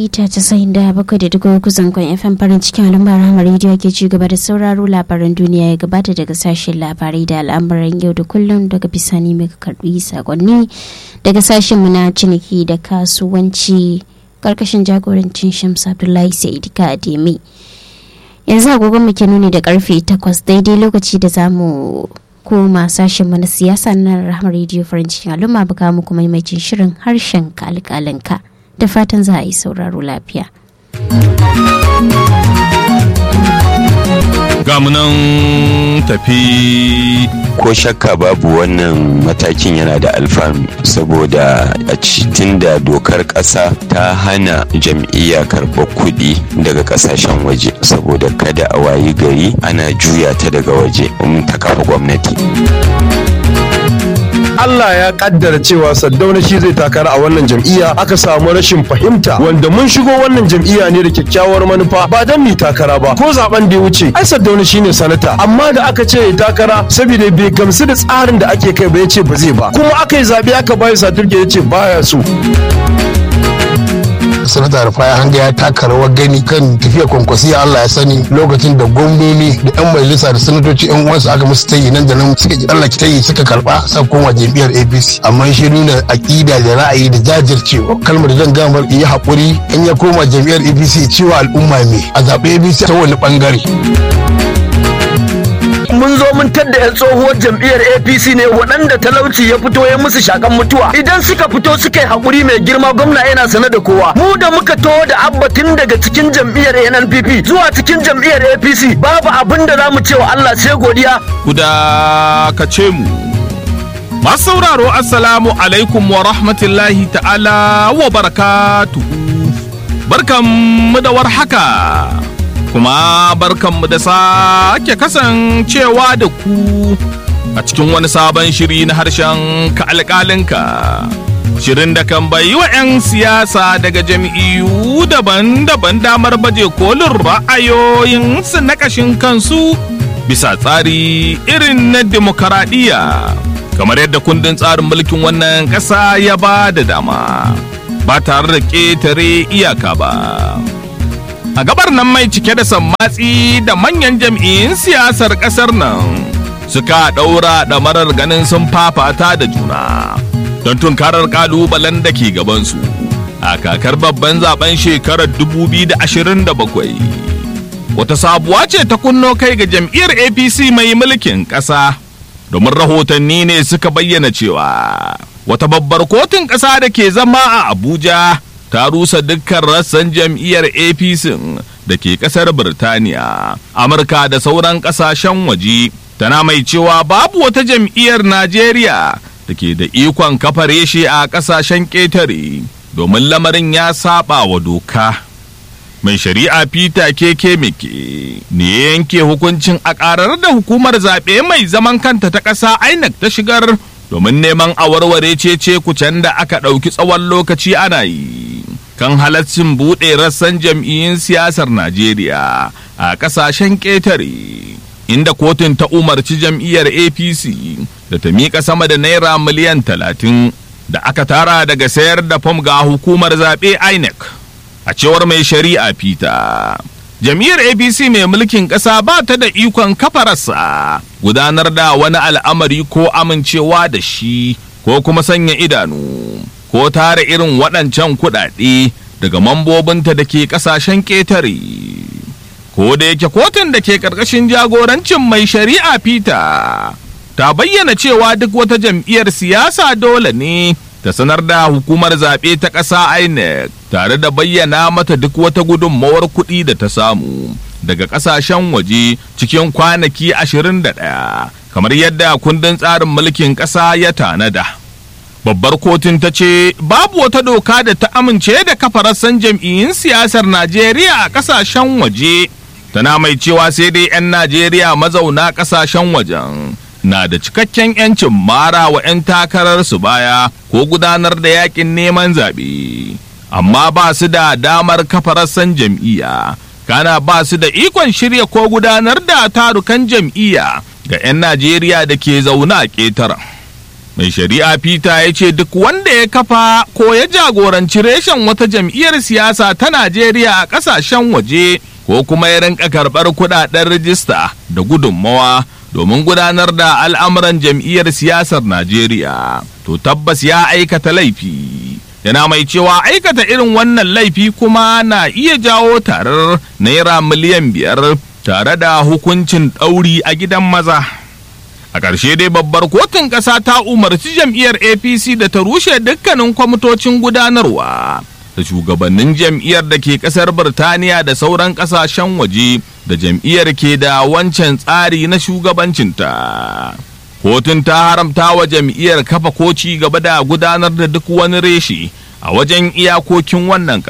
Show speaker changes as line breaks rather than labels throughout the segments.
mita casa'in da bakwai da dubu uku zangon fm farin cikin al'ummar ramar rediyo ke ci gaba da sauraro labaran duniya ya gabata daga sashen labarai da al'amuran yau da kullum daga bisani mai karbi sakonni daga sashen mu na ciniki da kasuwanci karkashin jagorancin shamsu abdullahi sa'idika ademi yanzu agogon mu ke nuni da karfe takwas daidai lokaci da zamu koma sashen na siyasa na rahama rediyo farin cikin al'umma buga muku maimacin shirin harshen kalkalinka da fatan za a yi sauraro lafiya.
gamunan tafi
ko shakka babu wannan matakin yana da alfanu saboda a cikin da dokar ƙasa ta hana jam'iyya karɓar kuɗi daga ƙasashen waje saboda kada a wayi gari ana juya ta daga waje in ta kafa gwamnati
Allah ya kaddara cewa Saddauna shi zai takara a wannan jam'iyya aka samu rashin fahimta wanda mun shigo wannan jam'iyya ne da kyakkyawar manufa ba dan mi takara ba ko zaben da ya wuce ai Saddauna shine sanata amma da aka ce ya takara saboda bai gamsu da tsarin da ake kai ba ya ce ba zai ba kuma aka yi zabe aka bayi saturke ya ce baya so
sanata rufaya hanga ya taka rawar gani kan tafiya kwankwasiya Allah ya sani lokacin da gwamnoni da yan majalisa da sanatoci yan uwansu aka musu tayi nan da nan suka ji Allah ki tayi suka karba sa koma jam'iyyar APC amma shi nuna aqida da ra'ayi da jajircewa kalmar zan gamar yi hakuri in ya koma jam'iyyar APC cewa al'umma me a zaɓe APC ta wani bangare
mun zo mun tadda 'yan tsohuwar jam'iyyar apc ne waɗanda talauci ya fito ya musu shakan mutuwa idan suka fito suka yi haƙuri mai girma gwamna yana sane da kowa mu da muka to da abbatin daga cikin jam'iyyar nnpp zuwa cikin jam'iyyar apc babu abin da za mu ce wa allah sai godiya
ku dakace mu masu sauraro assalamu alaikum wa rahmatullahi ta'ala wa barakatuhu barkanmu da warhaka kuma barkanmu da sake kasancewa da ku a cikin wani sabon shiri na harshen ka alƙalinka shirin da kan bayi wa 'yan siyasa daga jam'iyyu daban-daban damar baje kolin ra'ayoyinsu na ƙashin kansu bisa tsari irin na demokaradiyya kamar yadda kundin tsarin mulkin wannan ƙasa ya ba da dama ba tare da ƙetare iyaka ba. a gabar nan mai cike da sammatsi da manyan jam'iyyun siyasar kasar nan suka ɗaura ɗamarar ganin sun fafata da juna don tunkarar ƙalubalen da ke gabansu a kakar babban zaben shekarar 2027 wata sabuwa ce ta kunno kai ga jam'iyyar apc mai mulkin ƙasa domin rahotanni ne suka bayyana cewa wata babbar kotun ƙasa da ke zama a abuja ta rusa dukkan rassan jam'iyyar apc da ke kasar birtaniya amurka da sauran kasashen waje tana mai cewa babu wata jam'iyyar najeriya da ke da ikon kafa reshe a kasashen ƙetare domin lamarin ya saba wa doka mai shari'a peter keke meke ne yanke hukuncin a ƙarar da hukumar zaɓe mai zaman kanta ta ƙasa inec ta shigar domin neman a warware cece kucen da aka ɗauki tsawon lokaci ana yi kan halaccin buɗe rassan jam'iyyun siyasar Najeriya a ƙasashen ƙetare. Inda kotun ta umarci jam'iyyar APC da ta miƙa sama da naira miliyan talatin da aka tara daga sayar da fam ga hukumar zaɓe INEC. A cewar mai shari'a Peter. Jam'iyyar APC mai mulkin ƙasa ba ta da ikon kafararsa gudanar da wani al'amari ko amincewa da shi ko kuma sanya idanu. ko tara irin waɗancan kuɗaɗe daga mambobinta da ke ƙasashen ƙetare. Ko da yake kotun da ke ƙarƙashin jagorancin mai shari'a Peter ta bayyana cewa duk wata jam'iyyar siyasa dole ne ta sanar da hukumar zaɓe ta ƙasa INEC tare da bayyana mata duk wata gudunmawar kuɗi da ta samu daga ƙasashen waje cikin kwanaki 21 kamar yadda kundin tsarin mulkin ƙasa ya tanada. babbar kotun ta ce babu wata doka da ta amince da kafa rassan jam'iyyun siyasar najeriya a kasashen waje tana mai cewa sai dai 'yan najeriya mazauna kasashen wajen na da cikakken 'yancin mara wa 'yan takararsu baya ko gudanar da yakin neman zaɓe amma ba su da damar kafa rassan jam'iyya kana ba su da ikon shirya ko gudanar da tarukan jam'iyya ga 'yan najeriya da ke zaune a ƙetaren mai shari'a peter ya ce duk wanda ya kafa ko ya jagoranci reshen wata jam'iyyar siyasa ta najeriya a ƙasashen waje ko kuma ya rinka karɓar kuɗaɗen rijista da gudunmawa domin gudanar da al'amuran jam'iyyar siyasar najeriya to tabbas ya aikata laifi yana mai cewa aikata irin wannan laifi kuma na iya jawo tarar naira miliyan biyar tare da hukuncin ɗauri a gidan maza a ƙarshe dai babbar kotun ƙasa ta umarci jam'iyyar apc da ta rushe dukkanin kwamitocin gudanarwa da shugabannin jam'iyyar da ke ƙasar birtaniya da sauran ƙasashen waje da jam'iyyar ke da wancan tsari na shugabancinta kotun ta haramta wa jam'iyyar kafa ko ci gaba da gudanar da duk wani reshe a wajen iyakokin wannan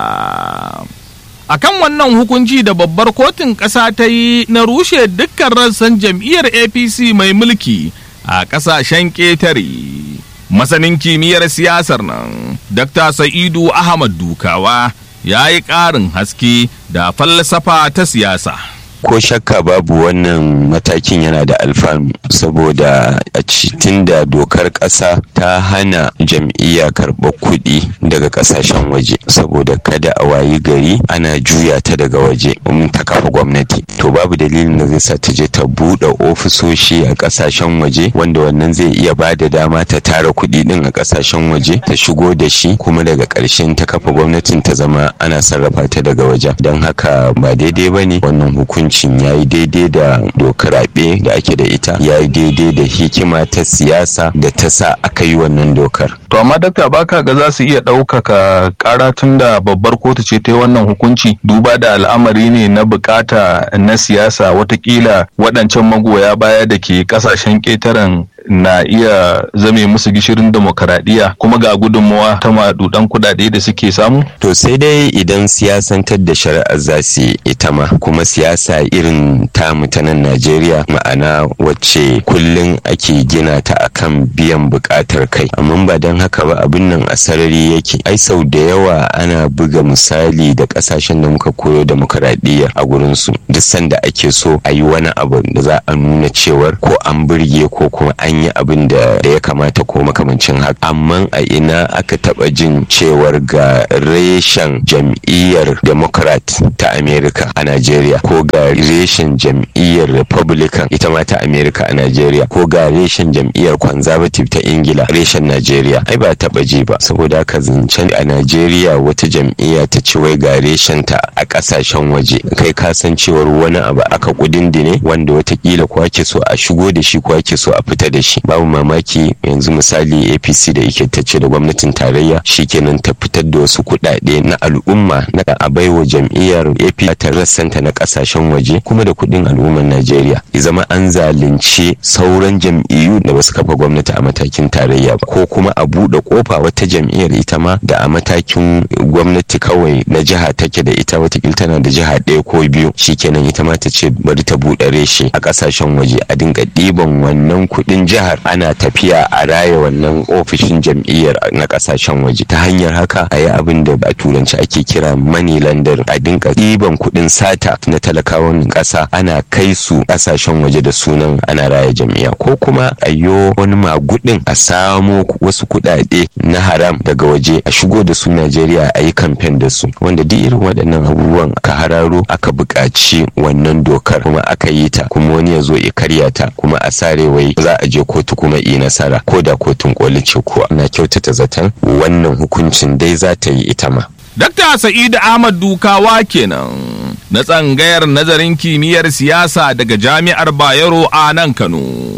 ƙasa. akan wannan hukunci da babbar kotun ƙasa ta yi na rushe dukkan rassan jam'iyyar apc mai mulki a ƙasashen ƙetare masanin kimiyyar siyasar nan dr sa'idu ahmad dukawa ya yi ƙarin haske da falsafa ta siyasa
ko shakka babu wannan matakin yana da alfanu saboda a cikin da dokar ƙasa ta hana jam'iyya karɓar kuɗi daga ƙasashen waje saboda kada a wayi gari ana juya ta daga waje mun ta kafa gwamnati to babu dalilin da zai sa ta je ta buɗe ofisoshi a ƙasashen waje wanda wannan zai iya ba da dama ta tara kuɗi ɗin a ƙasashen waje ta shigo da shi kuma daga ƙarshen ta kafa gwamnatin ta zama ana sarrafa ta daga wajen don haka ba daidai ba ne wannan hukunci hukuncin ya yi daidai da dokar raɓe da ake da ita ya yi daidai da hikima ta siyasa da ta sa aka yi wannan dokar.
To amma dakta baka ga za su iya ɗaukaka ƙara tun da babbar kotu ce ta yi wannan hukunci duba da al'amari ne na bukata na siyasa watakila waɗancan magoya baya da ke ƙasashen ƙetaren na iya zame musu gishirin demokaradiyya kuma ga gudunmawa ta madudan kudade da suke samu?
To sai dai idan siyasantar da shari'ar za su ita ma kuma siyasa irin ta mutanen Najeriya ma'ana wacce kullum ake gina ta akan biyan bukatar kai amma ba don haka ba abin nan a sarari yake ai sau da yawa ana buga misali da kasashen da muka koyo demokaradiyya a gurin su duk sanda ake so a yi wani abu da za a nuna cewar ko an burge ko kuma an yi abin da ya kamata ko makamancin haka amma a ina aka taba jin cewar ga reshen jam'iyyar democrat ta america a nigeria ko ga reshen jam'iyyar republican ita ma ta america a nigeria ko ga reshen jam'iyyar conservative ta ingila reshen nigeria ai ba taba ji ba saboda haka zancen a nigeria wata jam'iyya ta ci wai ga reshen ta a kasashen waje kai ka san cewar wani abu aka kudindine wanda watakila ko ake so a shigo da shi ko ake so a fita da shi babu mamaki yanzu misali apc da yake ta ce da gwamnatin tarayya shikenan ta fitar da wasu kuɗaɗe na al'umma na a baiwa jam'iyyar apc ta rassanta na kasashen waje kuma da kuɗin al'ummar najeriya ya zama an zalunci sauran jam'iyyu da basu kafa gwamnati a matakin tarayya ko kuma a buɗe kofa wata jam'iyyar ita ma da a matakin gwamnati kawai na jiha take da ita watakila tana da jiha ɗaya ko biyu shikenan ita ma ta ce bari ta buɗe reshe a ƙasashen waje a dinga ɗiban wannan kuɗin jihar ana tafiya a raya wannan ofishin jam'iyyar na ƙasashen waje ta hanyar haka a yi abin da a turanci ake kira money lander a dinga ɗiban kuɗin sata na talakawan ƙasa ana kai su ƙasashen waje da sunan ana raya jam'iyya ko kuma a yo wani magudin a samo wasu kuɗaɗe na haram daga waje a shigo da su Najeriya a yi kamfen da su wanda duk irin waɗannan abubuwan aka hararo aka buƙaci wannan dokar kuma aka yi ta kuma wani ya zo ya karya ta kuma a sare wai za a je kotu kuma yi nasara ko da kotun koli ce kuwa na kyautata zaton wannan hukuncin dai za ta yi ita ma.
Dakta Sa'idu Ahmad Dukawa kenan na tsangayar nazarin kimiyyar siyasa daga Jami'ar Bayero a nan Kano.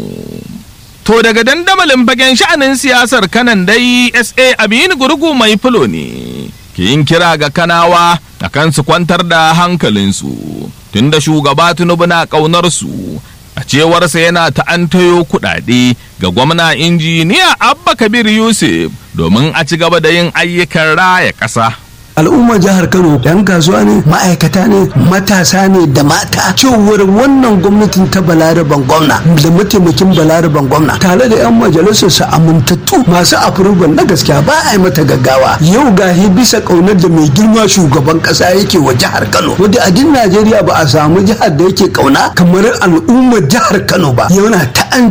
To daga dandamalin fagen sha'anin siyasar kanan dai SA Aminu Gurgu mai fulo ne ke yin kira ga kanawa a kan su kwantar da hankalinsu tunda shugaba Tinubu na ƙaunar su a cewarsa yana ta'antayo kuɗaɗe ga gwamna injiniya Abba Kabir Yusuf domin a ci gaba da yin ayyukan raya ƙasa.
al'ummar jihar kano yan kasuwa ne ma'aikata ne matasa ne da mata cewar wannan gwamnatin ta balaraban gwamna da mataimakin balaraban gwamna tare da yan majalisar su amintattu masu afurban na gaskiya ba a yi mata gaggawa yau gahi bisa kaunar da mai girma shugaban kasa yake wa jihar kano wadda a din najeriya ba a samu jihar da yake kauna kamar al'ummar jihar kano ba yana ta an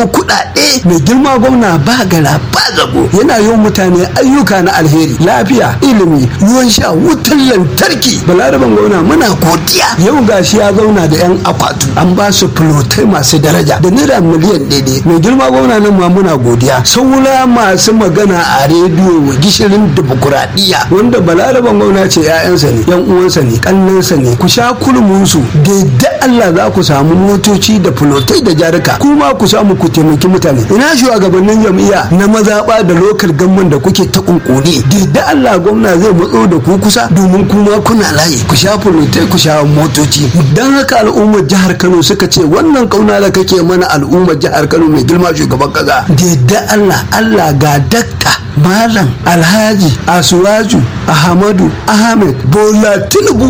kuɗaɗe mai girma gwamna ba gara ba zago yana yi mutane ayyuka na alheri lafiya ilimi ruwan sha wutar lantarki balaraban gwamna muna godiya yau gashi ya zauna da yan akwatu an ba su fulotai masu daraja da naira miliyan daidai mai girma gwamna nan ma muna godiya saura masu magana a rediyo gishirin dimokuraɗiyya wanda balaraban gwamna ce 'ya'yansa ne yan uwansa ne kannansa ne ku sha kulmunsu da Allah za ku samu motoci da fulotai da jarika kuma ku samu ku taimaki mutane ina shugabannin jam'iyya na mazaɓa da lokal gamman da kuke ta kunkuri da Allah gwamna zai matso da ku kusa domin kuma kuna layi ku sha fulotai ku sha motoci dan haka al'ummar jihar Kano suka ce wannan kauna da kake mana al'ummar jihar Kano mai girma shugaban kaza da Allah Allah ga dakta Malam Alhaji Asuwaju Ahmadu Ahmed Bola Tinubu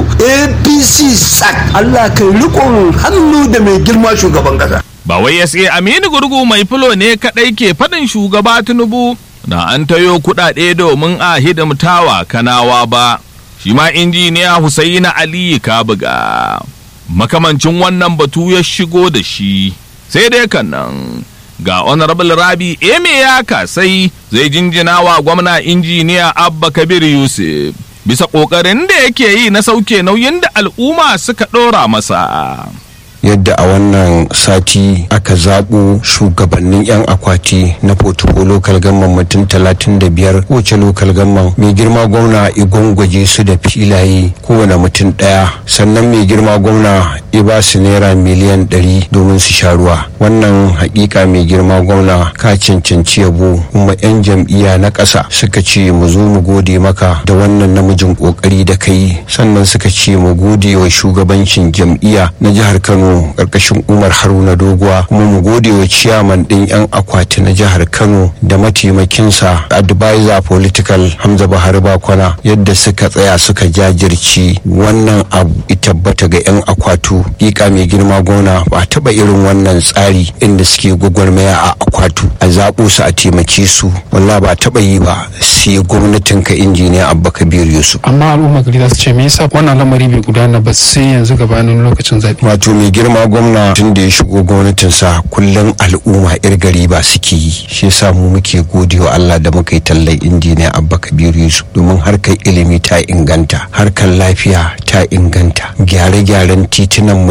APC SAC Allah kai rikon hannu da mai girma shugaban kasa.
Ba wai SA Aminu Gurgu mai fulo ne kaɗai ke faɗin shugaba Tinubu da an tayo kuɗaɗe domin a hidimtawa kanawa ba. Shi ma injiniya Husaina Aliyu Kabuga. Makamancin wannan batu ya shigo da shi. Sai dai kan nan. ga honorable rabi eme ya kasai zai jinjina wa gwamna injiniya abba kabir yusuf bisa ƙoƙarin da yake yi na sauke nauyin da al'umma suka ɗora masa
yadda a wannan sati aka zaɓo shugabannin 'yan akwati na fotuko lokal gamman mutum talatin da biyar kowace lokal gamman mai girma gwamna igwangwaje su da filaye kowane mutum ɗaya sannan mai girma gwamna ya ba su naira miliyan ɗari domin su sha ruwa wannan hakika mai girma gwamna ka cancanci yabo kuma 'yan jam'iyya na ƙasa suka ce mu zo mu gode maka da wannan namijin ƙoƙari da kai sannan suka ce mu gode wa shugabancin jam'iyya na jihar kano karkashin umar haruna doguwa kuma mu gode wa ciyaman din yan akwati na jihar kano da mataimakinsa advisor political hamza bahari bakwana yadda suka tsaya suka jajirci wannan abu tabbata ga yan akwatu kika mai girma gona ba taba irin wannan tsari inda suke gwagwarmaya a akwatu a zaɓo su a taimake su wallah ba taba yi ba sai gwamnatin ka injiniya abba kabir yusuf
amma al'umma gari za su ce me yasa wannan lamari bai gudana ba sai yanzu gabanin lokacin zaɓe
wato mai girma gwamna tun da ya shigo gwamnatinsa kullum al'umma yar gari ba suke yi shi yasa mu muke gode wa Allah da muka yi tallan injiniya Abba Kabiru Yusuf domin harkar ilimi ta inganta harkar lafiya ta inganta gyare-gyaren titunan mu